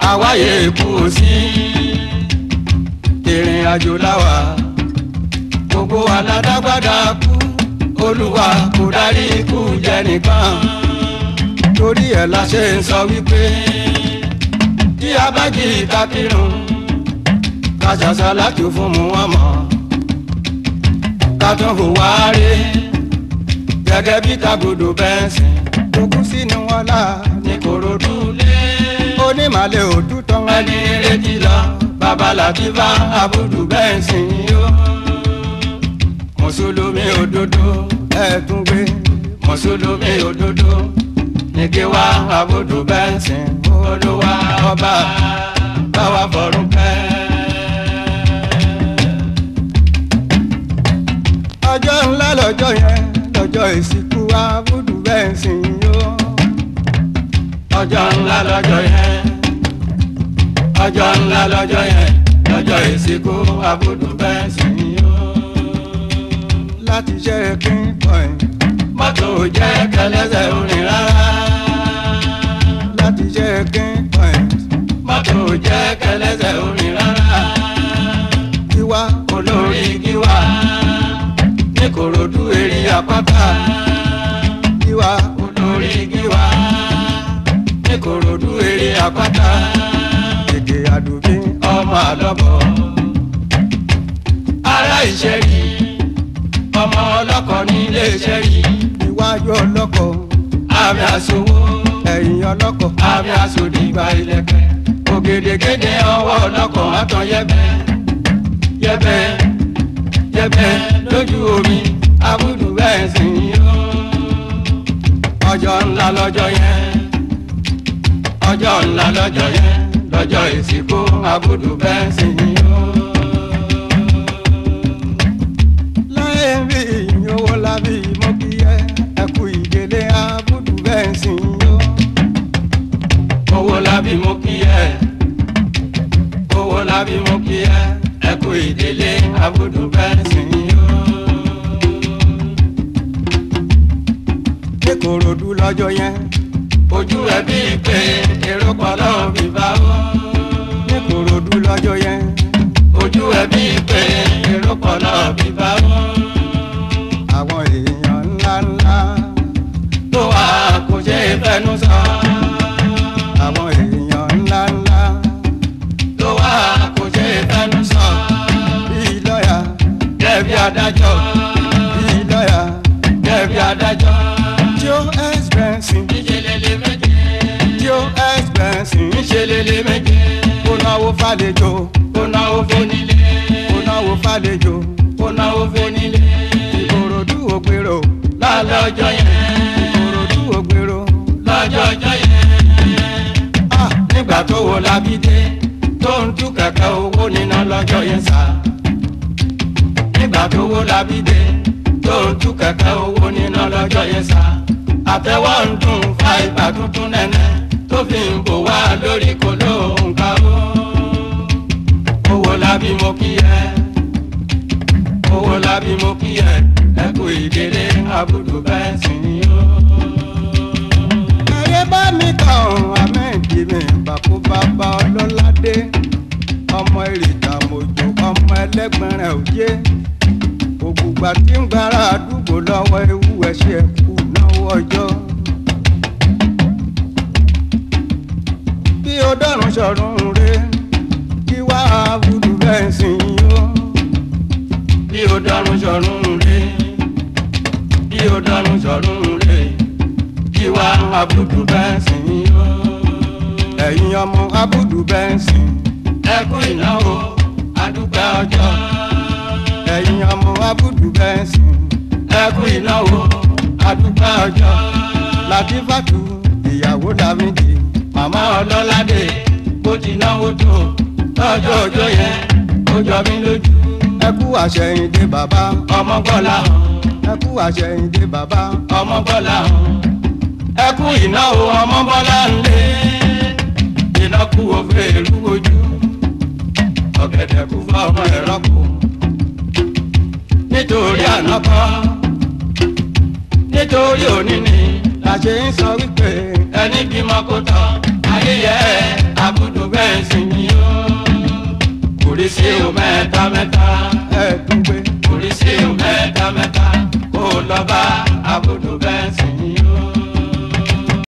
àwáyé kú sí ìrìn àjò láwà gbogbo aládágbádá kú olúwa kò dárí ikú jẹ nìkan torí ẹ̀ la ṣe ń sọ wípé tí a bá jí ìta kírun ká ṣàṣà láti fún mu wọn mọ ká tún hùwà rí gẹ́gẹ́ bí tagodo bẹ́ǹsì tó kú sínú wọn là ní korodu lé onímàlẹ̀ òtútọ́ ẹni retí lọ babaláti bá abudu bẹ́ǹsì yó mùsùlùmí òdodo ẹ̀ẹ́dùn gbé mùsùlùmí òdodo ní kí wá abudu bẹ́ǹsì olúwa ọba báwa fọ̀rùn kẹ́. ọjọ́ ńlá lọ́jọ́ yẹn lọ́jọ́ ìsìnkú abudu bẹ́ǹsì yó. ọjọ́ ńlá lọ́jọ́ yẹn ọjọ́ ńlá lọ́jọ́ yẹn lọ́jọ́ ìsìnkú abudu bẹ́ǹsì yó. láti ṣe pinpoint mọ́tò jẹ́ kẹlẹ́sẹ̀ orin rárá. láti ṣe pinpoint mọ́tò jẹ́ kẹlẹ́sẹ̀ orin rárá. tiwa olórí tiwa ní korodu èrè àpáta. tiwa olórí tiwa ní korodu èrè àpáta. gègé àdùbí ọmọ àlọ́bọ̀. ará ìṣẹ́rí ọmọ ọlọ́kọ̀ nílé ìṣẹ́rí. iwájú ọlọ́kọ̀ àmì àsowó ẹ̀yìn ọlọ́kọ̀ àmì àsòdìgbà ìlẹ̀kẹ̀. ògèdègèdè ọwọ́ ọlọ́kọ̀ àtọ̀ yẹ́bẹ́ yẹ́bẹ́ yẹ́bẹ́ lójú omi abudu bẹ́ẹ̀ sì yó. ọjọ́ ńlá lọ́jọ́ yẹn ọjọ́ ńlá lọ́jọ́ yẹn lọ́jọ́ ìsìnkú abudu bẹ́ẹ̀ sì yó. láyé bí ìyówó lábí mo kí ẹ ẹ kú ìdílé abudu bẹ́ẹ̀ sì yó. owó lábí mo kí ẹ owó lábí mo kí ẹ ẹ kú ìdílé abudu bẹ́ẹ̀ sì yó. ní korodu lọ́jọ́ yẹn ojú ẹ bí pé èrò pọ̀ lọ́wọ́ bí bá wọ́. ní korodu lọ́jọ́ yẹn ojú ẹ bí pé èrò pọ̀ lọ́wọ́ bí bá wọ́. àwọn èèyàn ńlá ńlá tó wà kò ṣe é fẹnu sọ. àwọn èèyàn ńlá ńlá tó wà kò ṣe é fẹnu sọ. bíi lọ́yà gẹ́bí adájọ́ bíi lọ́yà gẹ́bí adájọ́ tí ó expensive ìṣẹlẹlẹ méje tí ó expensive ìṣẹlẹlẹ méje kó náwó fàlejò kó náwó fónílé kó náwó fàlejò kó náwó fónílé ìkòròdú ògbèrò lálẹ́ ọjọ́ yẹn ìkòròdú ògbèrò lọ́jọ́ ọjọ́ yẹn ah nígbà tó wo labídé tó ń tú kẹ̀kẹ́ owó níná lọ́jọ́ yẹn sá nígbà tó wo labídé tó ń tú kẹ̀kẹ́ owó níná lọ́jọ́ yẹn sá àtẹwọ́ ń dùn fa ìgbà tuntun nẹ́nẹ́ tó fi ń bò wá lórí kò lóhùn ká ó. owó lábí mo kí ẹ owó lábí mo kí ẹ ẹ kú ìdílé abudu bẹ́ẹ̀ sì ni ó. ẹyẹ bá mi kàn àmẹ́ǹdì mi bàkú bàbá ọlọ́ládé ọmọ ìrìtà mojò ọmọ ẹlẹ́gbẹ̀rẹ̀ òjé ògùgbà tí ń gbára àdúgbò lọ́wọ́ ewu ẹ̀ṣẹ̀ kù náwó ọjọ́. bí o dọ́run sọ̀rùn re kí wá abudu bẹ́ẹ̀ sì yó. bí o dọ́run sọ̀rùn re bí o dọ́run sọ̀rùn re kí wá abudu bẹ́ẹ̀ sì yó. ẹ̀yin ọmọ abudu bẹ́ẹ̀ sì. ẹ kú ìnáwó adúpẹ́ ọjọ́. ẹ̀yin ọmọ abudu bẹ́ẹ̀ sì. ẹ kú ìnáwó adúpẹ́ ọjọ́. làdífàtú ìyàwó dàmídì màmá ọlọ́ládé bó ti náwó tó lọ́jọ́ ọjọ́ yẹn ó jọ mí lójú. ẹ kú àṣẹyìndé bàbá ọmọ bọ́lá ẹ kú àṣẹyìndé bàbá ọmọ bọ́lá ẹ kú ìnáwó ọmọ bọ́lá ńlẹ̀ iná kú òfé ìlú ojú ọ̀gẹ̀dẹ̀ kú fún ọmọ ẹ̀rọ kù nítorí ànákọ́ nítorí òní ni la ṣe ń sọ wípé ẹni bímọ kó tán ayé yẹ abudu bẹ́ẹ̀. mẹ́ta mẹ́ta ẹ̀ẹ́dúgbé oríṣi mẹ́ta mẹ́ta kó lọ bá abudu bẹ́ẹ̀sì